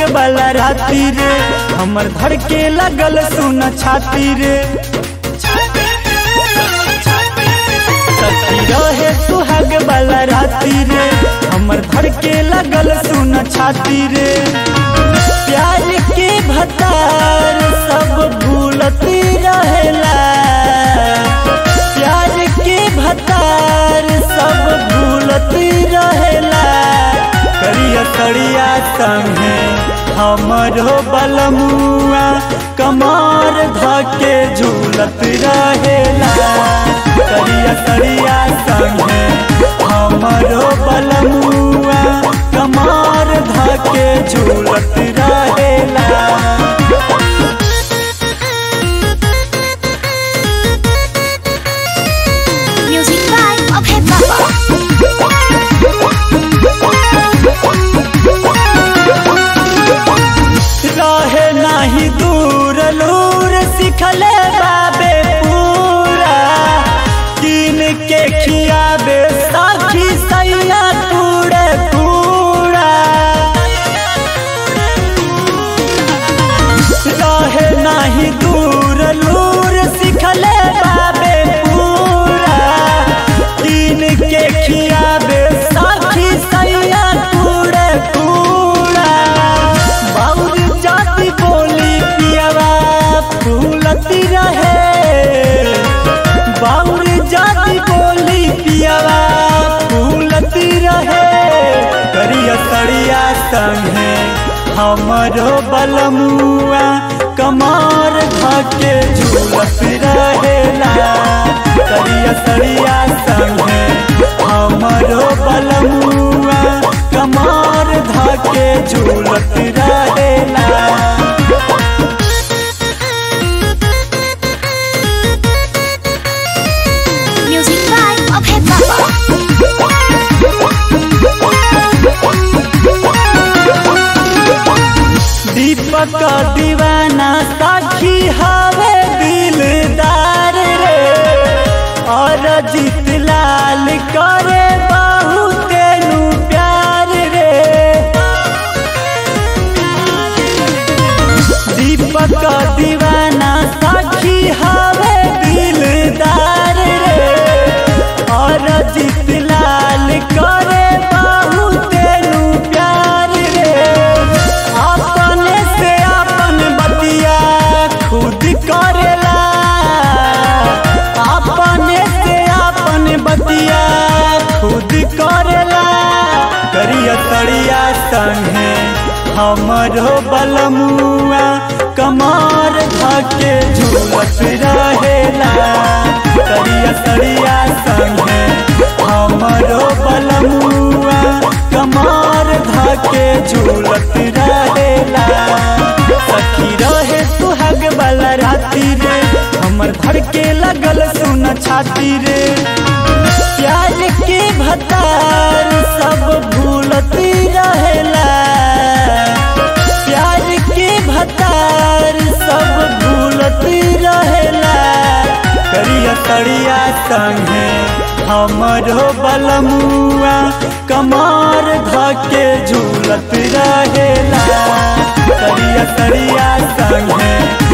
वाला राती रे हमर धड़ के लगल सुन छाती रे सखी रहे सुहाग वाला राती रे हमर धड़ के लगल सुन छाती रे प्यार के भतार सब भूलती रहेला प्यार के भतार सब भूलती रहेला करिया करिया संगे हमरो बलमुआ कमार धके झूलत रहेला करिया करिया संगे हमरो बलमुआ कमार धके झूलत रहेला Music vibe of hip hop. रहे नाही दूर लूर सिखले बाबे पूरा किन के खियाबे साखी सैया कूड़े कूड़ा रहे नाही दूर लूर सिखले बाबे पूरा किन के खियाबे साखी सैया कूड़े कूड़ा बाउर जाति बोली पियावा फूलती रहे बाउर जाति बोली पियावा फूलती रहे करिया सड़िया संगे हमरो बलमुआ कमार धके झूलत रहेला करिया सड़िया संगे हमरो बलमुआ कमार धके झूलत रहेला Music vibe of hip hop. दीपक दीवाना साखी हवे दिलदार रे और जीत लाल करे बहुत नु प्यार रे दीपक दीवाना साखी हवे दिलदार रे और जीत लाल करे बहुत नु प्यार रे अपने से अपन बतिया खुद करेला अपने से अपन बतिया खुद करेला करिया तड़िया संगे हमरो बलमुआ कमार धके झूलत रहेला करिया तड़िया संगे हमरो बलमुआ कमार धके झूलत रहेला सखी रहे सुहाग वाला राती रे हमर धड़ के लगल सुन छाती रे प्यार के भतार सब भूलती रहेला प्यार के भतार सब भूलती रहेला करिया तड़िया संगे हमरो बलमुआ कमार धके झूलत रहेला करिया तड़िया संगे